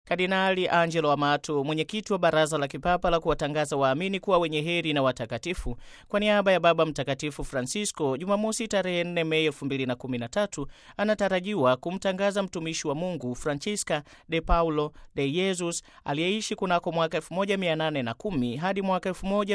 Kardinali Angelo Amato, mwenyekiti wa Baraza la Kipapa la kuwatangaza waamini kuwa wenye heri na watakatifu, kwa niaba ya Baba Mtakatifu Francisco, Jumamosi tarehe 4 Mei 2013 anatarajiwa kumtangaza mtumishi wa Mungu Francisca de Paulo de Jesus aliyeishi kunako mwaka 1810 hadi mwaka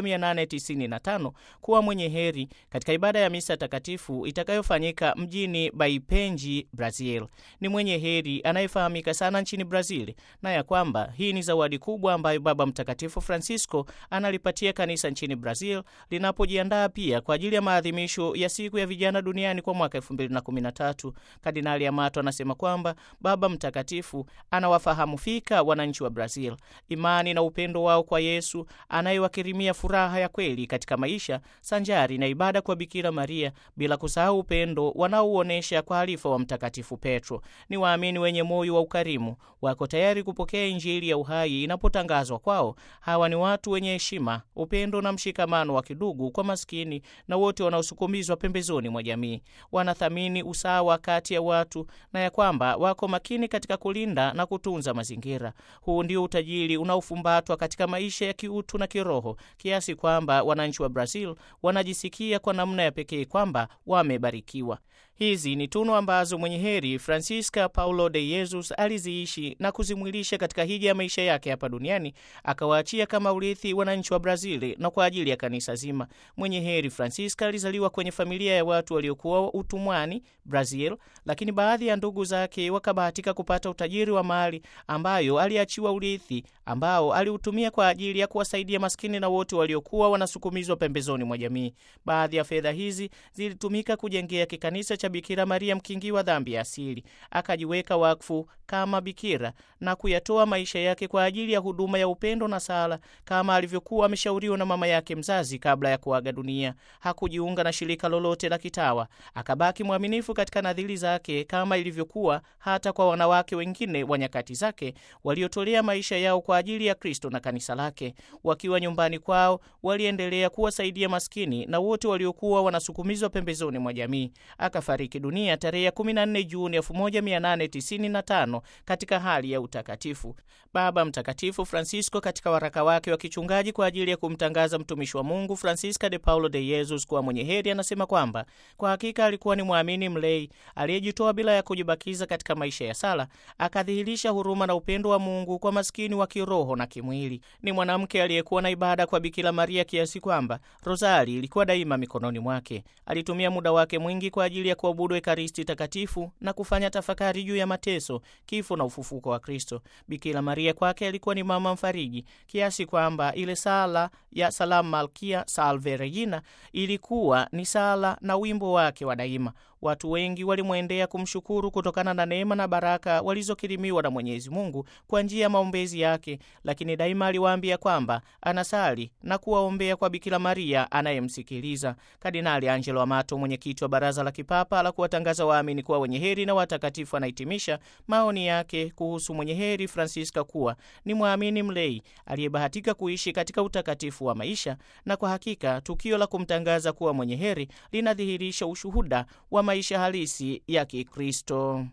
1895 kuwa mwenye heri katika ibada ya misa takatifu itakayofanyika mjini Baipenji, Brazil. Ni mwenye heri anayefahamika sana nchini Brazil na ya kwamba hii ni zawadi kubwa ambayo Baba Mtakatifu Francisco analipatia kanisa nchini Brazil linapojiandaa pia kwa ajili ya maadhimisho ya siku ya vijana duniani kwa mwaka 2013. Kardinali Amato anasema kwamba Baba Mtakatifu anawafahamu fika wananchi wa Brazil, imani na upendo wao kwa Yesu anayewakirimia furaha ya kweli katika maisha sanjari na ibada kwa Bikira Maria, bila kusahau upendo wanaouonyesha kwa halifa wa Mtakatifu Petro. Ni waamini wenye moyo wa ukarimu, wako tayari kupokea Injili ya uhai inapotangazwa kwao. Hawa ni watu wenye heshima, upendo na mshikamano wa kidugu kwa maskini na wote wanaosukumizwa pembezoni mwa jamii. Wanathamini usawa kati ya watu na ya kwamba wako makini katika kulinda na kutunza mazingira. Huu ndio utajiri unaofumbatwa katika maisha ya kiutu na kiroho, kiasi kwamba wananchi wa Brazil wanajisikia kwa namna ya pekee kwamba wamebarikiwa. Hizi ni tunu ambazo mwenye heri Francisca Paulo de Jesus aliziishi na kuzimwilisha katika hija ya maisha yake hapa duniani, akawaachia kama urithi wananchi wa Brazili na kwa ajili ya kanisa zima. Mwenye heri Francisca alizaliwa kwenye familia ya watu waliokuwa utumwani Brazil, lakini baadhi ya ndugu zake wakabahatika kupata utajiri wa mali ambayo aliachiwa urithi ambao aliutumia kwa ajili ya kuwasaidia maskini na wote waliokuwa wanasukumizwa pembezoni mwa jamii. Baadhi ya fedha hizi zilitumika kujengea kikanisa cha Bikira Maria mkingi wa dhambi ya asili. Akajiweka wakfu kama bikira na kuyatoa maisha yake kwa ajili ya huduma ya upendo na sala, kama alivyokuwa ameshauriwa na mama yake mzazi kabla ya kuaga dunia. Hakujiunga na shirika lolote la kitawa, akabaki mwaminifu katika nadhiri zake, kama ilivyokuwa hata kwa wanawake wengine wa nyakati zake waliotolea maisha yao kwa ajili ya Kristo na kanisa lake. Wakiwa nyumbani kwao, waliendelea kuwasaidia maskini na wote waliokuwa wanasukumizwa pembezoni mwa jamii. Akafariki dunia tarehe 14 Juni 1895 katika hali ya utakatifu. Baba Mtakatifu Francisco katika waraka wake wa kichungaji kwa ajili ya kumtangaza mtumishi wa Mungu Francisca de Paulo de Jesus kuwa mwenye heri anasema kwamba kwa hakika alikuwa ni mwamini mlei aliyejitoa bila ya kujibakiza katika maisha ya sala, akadhihirisha huruma na upendo wa Mungu kwa maskini wa kiroho na kimwili. Ni mwanamke aliyekuwa na ibada kwa Bikira Maria kiasi kwamba rozari ilikuwa daima mikononi mwake. Alitumia muda wake mwingi kwa ajili ya kuabudu Ekaristi Takatifu na kufanya tafakari juu ya mateso, kifo na ufufuko wa Kristo. Bikira Maria kwake alikuwa ni mama mfariji, kiasi kwamba ile sala ya Salamu Malkia Salve Regina ilikuwa ni sala na wimbo wake wa daima. Watu wengi walimwendea kumshukuru kutokana na neema na baraka walizokirimiwa na Mwenyezi Mungu kwa njia ya maombezi yake, lakini daima aliwaambia kwamba anasali na kuwaombea kwa Bikira Maria anayemsikiliza. Kardinali Angelo Amato, mwenyekiti wa Baraza la Kipapa la kuwatangaza waamini kuwa wenye heri na watakatifu, anahitimisha maoni yake kuhusu mwenye heri Francisca kuwa ni mwamini mlei aliyebahatika kuishi katika utakatifu wa maisha, na kwa hakika tukio la kumtangaza kuwa mwenye heri linadhihirisha ushuhuda wa maisha halisi ya Kikristo.